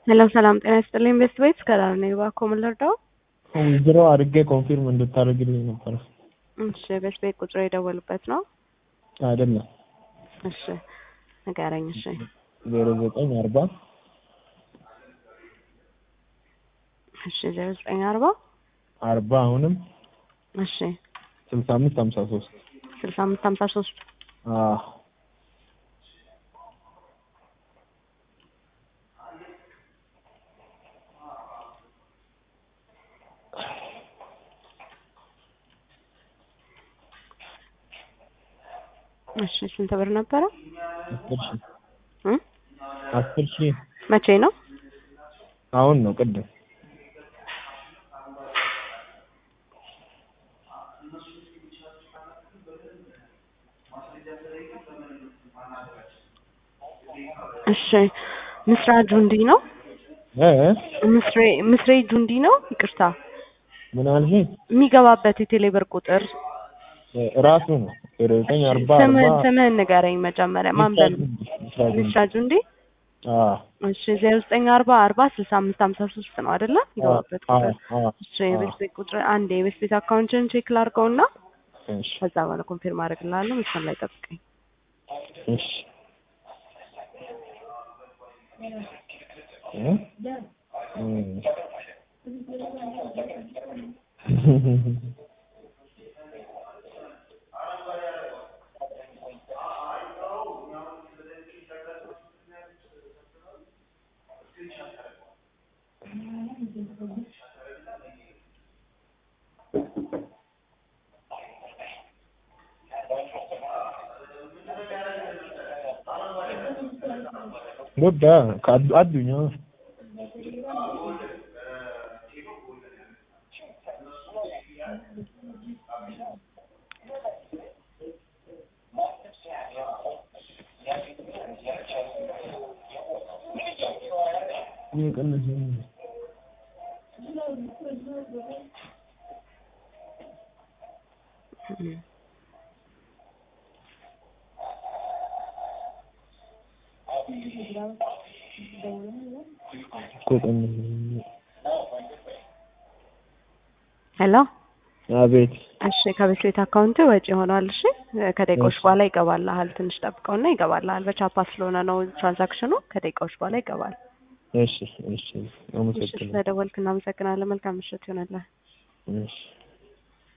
ሄሎ ሰላም ጤና ይስጥልኝ። ቤስት ቤት ከዳር ነኝ። እባክዎ ምን ልርዳው? ዊዝድሮ አድርጌ ኮንፊርም እንድታደርግልኝ ነበረ። እሺ ቤስት ቤት ቁጥር የደወሉበት ነው? አይደለም እሺ ንገረኝ። እሺ ዜሮ ዘጠኝ አርባ እሺ ዜሮ ዘጠኝ አርባ አርባ አሁንም እሺ ስልሳ አምስት ሀምሳ ሶስት ስልሳ አምስት ሀምሳ ሶስት እሺ ስንት ብር ነበረ? አስር ሺህ እ አስር ሺህ መቼ ነው? አሁን ነው ቅድም እሺ ምስራ ጁንዲ ነው? እ ምስሬ ምስሬ ጁንዲ ነው? ይቅርታ ምን አልሽኝ? የሚገባበት የቴሌብር ቁጥር ራሱ ነው ዜሮ ዘጠኝ አርባ ስምህን አርባ ስምህን ንገረኝ መጀመሪያ ማን በል ምስራ ጁንዲ። ምስራ ጁንዲ አዎ እሺ ዜሮ ዘጠኝ አርባ አርባ ስልሳ አምስት ሀምሳ ሶስት ነው አይደለ? የሚገባበት አዎ ቁጥር አዎ እሺ የቤት ቤት ቁጥር አንድ የቤት ቤት አካውንትን ቼክ ላድርገውና እሺ ከዛ በኋላ ኮንፊርም አደርግልሃለሁ። መስመር ላይ ጠብቀኝ። እሺ እ እ Guddaa ka addu- addunyaa እም። ሄሎ አቤት እሺ ከቤት ቤት አካውንት ወጪ ሆኗል። እሺ ከደቂቃዎች እሺ። በኋላ ይገባልሃል። ትንሽ ጠብቀውና ይገባልሃል። በቻፓ ስለሆነ ነው ትራንዛክሽኑ። ከደቂቃዎች በኋላ ይገባል። እሺ እሺ እሺ አመሰግናለሁ ስለደወልክ እናመሰግናለን። መልካም ምሽት ይሆንልህ። እሺ